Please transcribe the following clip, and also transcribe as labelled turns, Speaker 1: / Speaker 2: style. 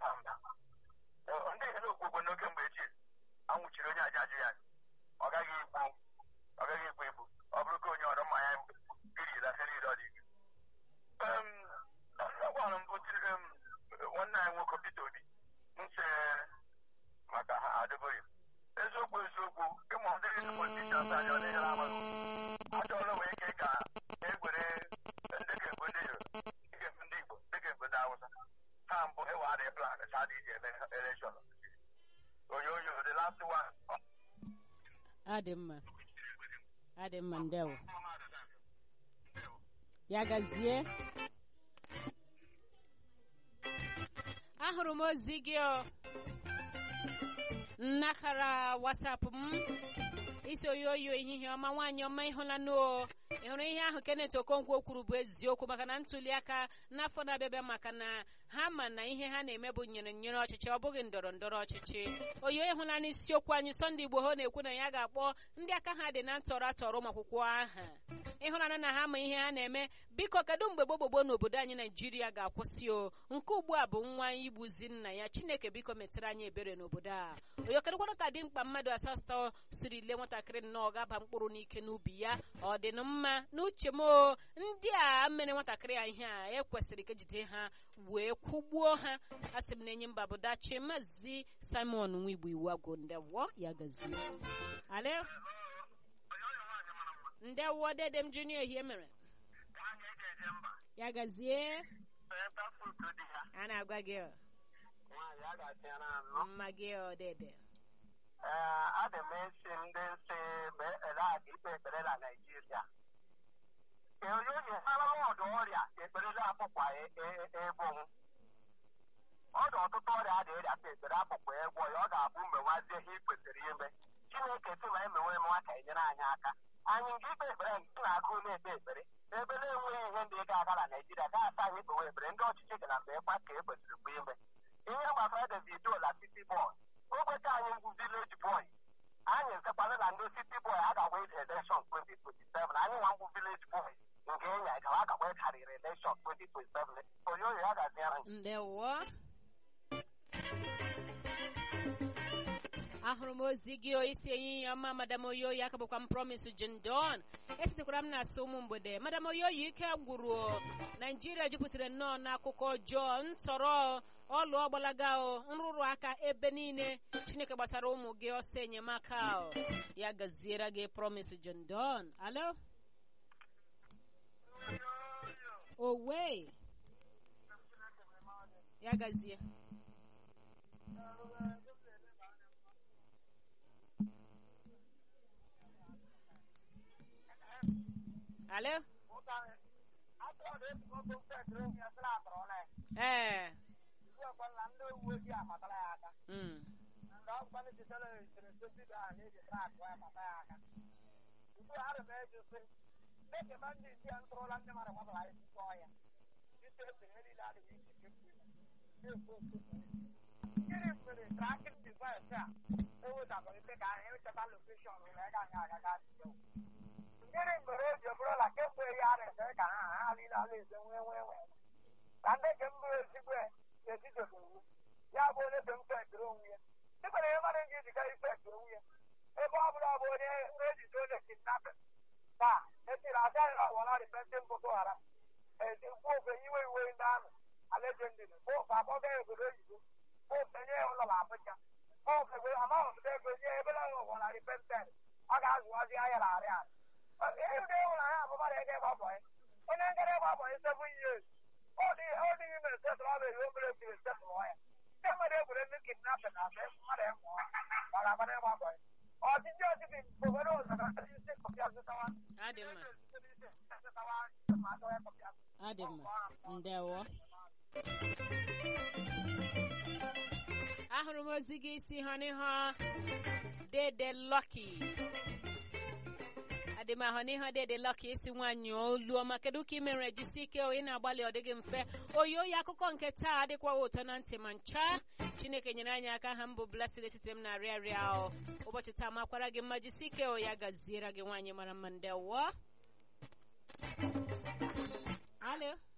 Speaker 1: aba mba ndị ihe na-okwu n'oke mgbe echi anwụchiri onye aja ajụ ya ọ gaghị ikwu ọ gaghị ikwu ikwu ọ bụrụ ka onye ọrụ mmanya irila iri ọ dị ike ọgwara mbụ nwanne anyị nwoke Peter Obi nche maka ha adịbụghị eziokwu eziokwu ịmụ ọdịrị politishans anya na ihe ama achọrọ nwee ike ka egwere ndị ga-egbu ndị ga-egbu ndị Igbo ndị ga-egbu ndị Hausa ha mbụ ewe adịghị plan ha dị iji eme elekshọn oyoyo the last one
Speaker 2: adị mma adị mma ndewo ya gazie ahụrụ m ozi gị o nnakara wasapụ m isi oyoyo ehihie ọma nwaanyị ọma ịhụlanụ o ị hụrụ ihe ahụ Kenneth Okonkwo kwuru bụ eziokwu maka na ntuli aka n'afọ na-abịabịa maka na ha ma na ihe ha na-eme bụ nyere nyere ọchịchị ọ bụghị ndọrọ ndọrọ ọchịchị oyo ịhụla n'isiokwu anyị Sunday Igboho na-ekwu na ya ga-akpọ ndị aka ha dị na ntọrọ atọrọ ụmụ akwụkwọ aha ịhụnanya na ha ma ihe ha na-eme biko kedu mgbe gbogbogbo n'obodo anyị naijiria ga-akwụsị o nke ugbu a bụ nwa igbuzi nna ya chineke biko metere anyị ebere n'obodo a onye kedụkwanụ ka dị mkpa mmadụ asatọ siri lee nwatakịrị nnọọ gaba mkpụrụ n'ike n'ubi ya ọ dị m mma n'uche m o ndị a mere nwatakịrị ya ihe a ekwesịrị ka ejide ha wee kwụgbuo ha asị m na-enye mba bụ dachi maazị simon nwigbo iwu agwụ ndewo ya gazie ale ndewo dede m junior ihe mere ya gazie a na-agwa gị ọ mma gị ọ dede
Speaker 1: ee adị m esi ndị nsị ele aga ikpe ekpere na naijiria onye arala ọdụ ọrịa ekperela akpụkwa ebonwu ọdụ ọtụtụ ọrịa a na-erịa ka ekpere akpụkwa egwọ ya ọ ga-abụ mgbe nwazie ihe i kwesịrị ime chineke si ma emewe m nwa ka enyere anyị aka anyị nke ikpe ekpere nke na-agụ na-ekpe ekpere ebe na-enweghị ihe ndị ga-aga na naijiria ga-asa anyị ikpewe ekpere ndị ọchịchị ga na mgbe ịkpa ka e kwesịrị mgbe ime ihe gbasara Davido la City Boy ogbecha anyị ngwu village boy anyị nsekwana na ndị City Boy a ga-agwa election 2027 anyị nwa ngwu village boy nke enya gawa agagwa karịrị election 2027 onye oyo ya gaziere anyị
Speaker 2: ndewo ahụrụ m ozi gị isi enyi ya ọma madam oyoyi aka bụkwa m promise jindon esitekwara m na asụ ụmụ mgbede madam oyoyi ike gwụrụ naijiria jupụtara nnọọ n'akụkọ ọjọọ ntọrọ ọlụ ọgbalaga o nrụrụ aka ebe niile chineke gbasara ụmụ gị ọsọ enyemaka o ya gaziere gị promise jindon alo owe ya gazie alo ee mm.
Speaker 1: Gịnị mere eji bụrụ na kemgbe ya na-ese ka ha ha niile ala eze nwee nwee nwee ka ndị nke mbụ ezigbo etitobe iwu ya bụ onye be mfe ekere onwe ya dịkwara ihe mmadụ ji ejiga ife ekere onwe ya ebe ọ bụla bụ onye ejide onye kidnapin taa etiri aja ya ọwara repentin boko haram ezigbo ofe iwe iwe ndị amị alejendiri bụfe akpọga obodo oyibo bụfe nye ya ụlọ abụja bụfe ebe amaghị ego nye ebe na ọwara repentin ọ ga-azụwazi ahịa na arịa arịa ịhụrụ ịhụrụ anya bụ mmadụ ege gbabọị onye nkere gbabọị seven years ọ dịghị ime setụrụ ọ bụ ihe obere ebiri setụrụ ya ndị mmadụ egwere ndị kidnapin na asị mmadụ ịmụ mara amara ịgbabọị ọchịchị ọchịchị obodo ụzọ ka ndị isi kọpịa zụtawa
Speaker 2: adị mma adị mma ndewo ahụrụ m ozi gị isi ha n'ihu dede lọki adị m ahụ n'ihu dede lọki isi nwaanyị olu ọma kedu ka ị mere jisi ike ị na-agbalị ọ dịghị mfe oyi oyi akụkọ nke taa adịkwaghị ụtọ na ntị ma ncha chineke nyere anyị aka ha mbụ blessed site m na arịa arịa ahụ ụbọchị taa makwara gị mma jisi ike o ya gaziere gị nwaanyị mara mma ndewo alo